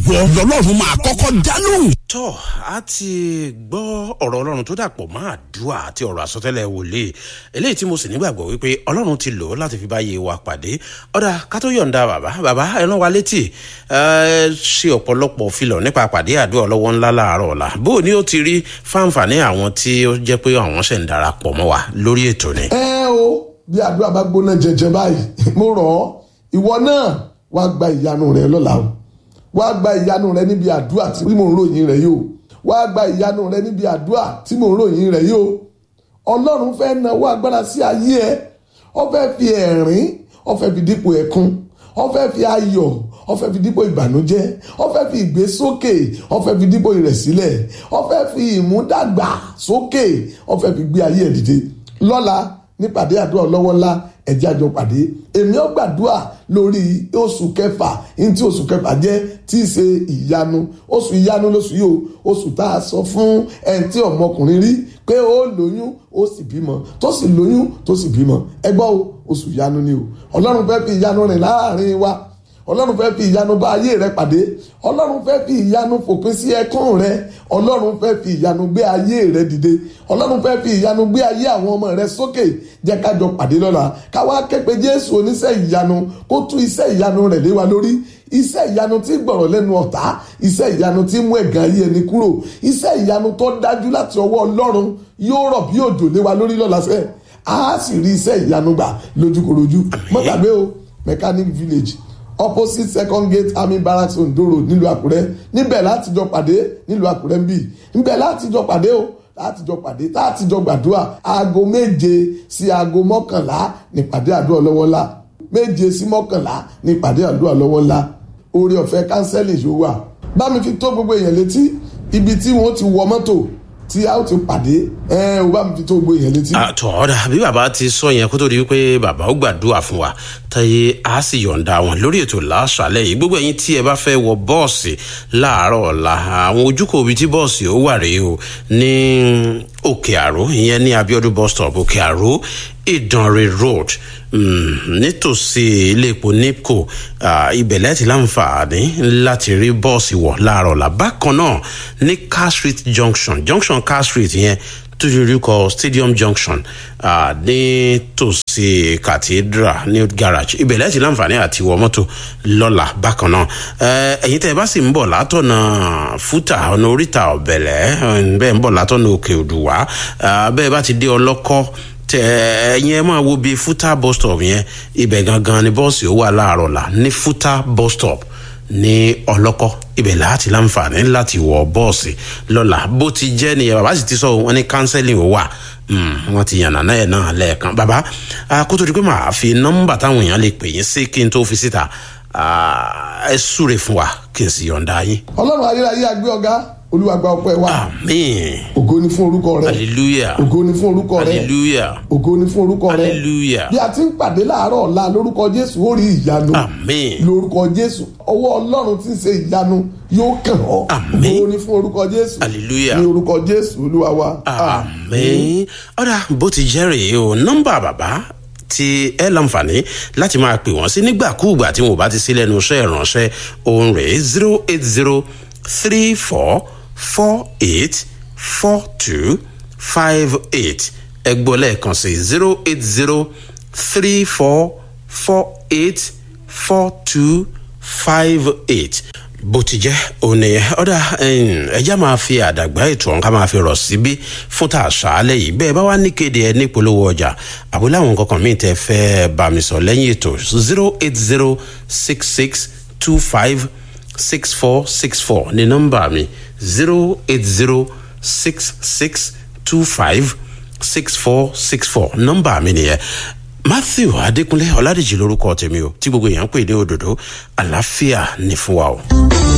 ìwọ lọ́lọ́run máa kọ́kọ́ dá lóhùn. tọ́ a ti gbọ́ ọ̀rọ̀ ọlọ́run tó dàpọ̀ mọ́ àdúrà àti ọ̀rọ̀ àsọtẹ́lẹ̀ wòlíì eléyìí tí mo sì nígbàgbọ́ wípé ọlọ́run ti lò ó láti fi báyé wa pàdé ọ̀dà ká tó yọ̀ǹda bàbá bàbá ẹ rán wa létí ẹ ṣe ọ̀pọ̀lọpọ̀ filọ̀ nípa pàdé àdúrà ọlọ́wọ́ ńlá láàárọ̀ ọ̀la bó o ní ó ti rí fáǹfààní àwọn tí ó jẹ́ pé àwọn ṣẹ̀ ń darapọ̀ mọ́ wa lórí ètò ni. ẹ o bí àdúrà bá gbóná jẹjẹ báyìí mo rọ̀ ọ́ ìwọ náà wàá gba ìyanu rẹ lọ́la o wàá gba ìyanu rẹ níbi àdúrà tí mò ń ròyìn rẹ yìí o wàá gba ìyanu rẹ níbi àdúrà tí mò ń ròyìn rẹ yìí o ọlọ́run fẹ́ nawọ́ agbára sí ayé ẹ ó fẹ́ fi ẹ̀rín ó fẹ́ fi dípò ẹ̀kún ó fẹ́ fi ayọ̀ ó fẹ́ fi dípò ìbànújẹ́ ó fẹ́ fi ìgbésókè ó fẹ́ fi dípò ìrẹ̀sílẹ̀ ó fẹ́ fi ìmúdàgbà sókè ó fẹ́ fi gbé ayé ẹ̀ dìde lọ́la nípàdé àdúrà ọlọ́wọ́ ńlá ẹ̀jẹ̀ àjọ pàdé èmi ó gbàdúrà lórí oṣù kẹfà ní tí oṣù kẹfà jẹ́ tí í ṣe ìyanu oṣù ìyanu lóṣù yìí o oṣù tá a sọ fún ẹni tí ọmọkùnrin rí pé ó lóyún ó sì bímọ tó sì lóyún tó sì bímọ ẹ gbọ́ o oṣù ìyanu ni o ọlọ́run fẹ́ fi ìyanu rìn láàrin wa ọlọ́run fẹ́ fi ìyanu bá ayé rẹ pàdé ọlọ́run fẹ́ fi ìyanu fòpin sí ẹkún rẹ ọlọ́run fẹ́ fi ìyanu gbé ayé rẹ dìde ọlọ́run fẹ́ fi ìyanu gbé ayé àwọn ọmọ rẹ sókè jẹ́ ká jọ pàdé lọ́la káwá képe jésù oníṣẹ́ ìyanu kó tú iṣẹ́ ìyanu rẹ̀ lé wa lórí iṣẹ́ ìyanu tí gbọ̀rọ̀ lẹ́nu ọ̀tá iṣẹ́ ìyanu tí mú ẹ̀gàn ayé ẹni kúrò iṣẹ́ ìyanu tó dájú láti ọwọ́ ọlọ́run yóò rọ̀ bí òjò lé wa lórí lọ́la sẹ́ẹ̀ a sì rí iṣẹ́ ìyanu gbà lójúkorojú mọ́ gbàgbé o mechanic village opposite second gate army barracks ondo road nílùú àkúrẹ́ níbẹ̀ láti jọ pàdé nílùú àkúrẹ́ ń bì níbẹ̀ láti jọ pàdé o láti jọ pàdé láti jọ gbàdúrà aago méje sí aago mọ́kànlá nípàdé àdúrà lọ́wọ́ ńlá méje sí mọ́kànlá nípàdé àdúrà lọ́wọ́ ńlá oore ọ̀fẹ́ kánsẹ́lì yóò wà bá mi fi tó gbogbo èèyàn létí ibi tí wọ́n ti wọ mọ́tò tí a ó ti pàdé ẹ ò bá mi fi tó gbogbo èèyàn létí. àtọ̀ ọ̀dà bí bàbá ti sọ yẹn kó tó di wípé bàbá ó gbàdúrà fún wa táyé a sì yọ̀ǹda wọn lórí ètò láṣàlẹ̀ yìí gbogbo ẹ̀yin tí ẹ bá fẹ́ wọ bọ́ọ̀sì láàárọ̀ ọ̀la àwọn ojúkò ibi tí bọ́ọ̀sì ó wà rèé o ní òkè àró ìyẹn ní abiodun bus stop òkè àró ìdànrè road nítòsí ilé epo nipco ibẹ̀ lẹ́tì láǹfààní láti rí bọ́ọ̀sì wọ̀ láàárọ̀ ọ̀la bákan náà ní car street junction junction car street yẹn tó ti rí kọ stadium junction ní tòsí cathedral new garage ibẹ̀ lẹ́tì láǹfààní àti wọ mọ́tò lọ́la bákan náà ẹ̀yin tẹ́ ẹ bá sì ń bọ̀ látọ̀nà fúta ọ̀nà oríta ọ̀bẹ̀lẹ̀ bẹ́ẹ̀ ń bọ̀ látọ̀nà òkè òdùwà bẹ́ẹ̀ bá ti dé ọlọ́kọ́ tẹ ẹyin ẹ máa wo bíi fúta bus stop yẹn ibẹ̀ gangan ni bọ́ọ̀sì ó wà láàárọ̀ la ní fúta bus stop ní ọlọ́kọ́ ibẹ̀ láti láǹfààní láti wọ bọ́ọ̀sì lọ́la bó ti jẹ́ nìyẹn bàbá sì ti sọ wọn ní counseling ó wà wọn ti yànnà náà náà lẹ́ẹ̀kan bàbá kó tó di pé màá fi nọ́mbà táwọn èèyàn lè pè yín sí kí n tó fi síta ẹ súre fún wa kí n sì yọ̀ǹda yín. ọlọ́run ayérayé àgbẹ̀ ọ̀gá olúwa gba ọpẹ́ wa àmín ògo ni fún orúkọ rẹ hallelujah ògo ni fún orúkọ rẹ hallelujah ògo ni fún orúkọ rẹ hallelujah bí a ti ń pàdé láàárọ̀ ọ̀la lórúkọ jésù ó rí ìyanu àmín lórúkọ jésù ọwọ́ ọlọ́run tí ń ṣe ìyanu yóò kàn ọ́ Àmín. ògo ni fún orúkọ jésù hallelujah ní orúkọ jésù olúwa wa àmín ọ̀dà bó ti jẹ́ rèé o nọ́mbà bàbá tí ẹ láǹfààní láti máa pè wọ́n sí nígbàkúùgbà tí wọn ò bá ti sí lẹ́nu iṣẹ́ ìránṣẹ́ òun rèé zero eight zero three four four eight four two five eight ẹ gbọ́ lẹ́ẹ̀kan sí zero eight zero three four four eight four two five eight bó ti jẹ́ òun nìyẹn ọ̀dà ẹja máa fi àdàgbà ètò ọ̀hún ká máa fi rọ̀ síbí fún tà àṣálẹ̀ yìí bẹ́ẹ̀ bá wá ní kéde ẹ ní polówó ọjà àbúlé àwọn kankan míì tẹ́ fẹ́ bá mi sọ lẹ́yìn ètò zero eight zero six six two five six four six four ní nọ́mbà mi zero eight zero six six two five six four six four nọ́mbà mi nìyẹn matthew adékúnlé ọládèjì lórúkọ tèmi o tí gbogbo èèyàn ń pè ní òdòdó àlàáfíà ní fún wa o.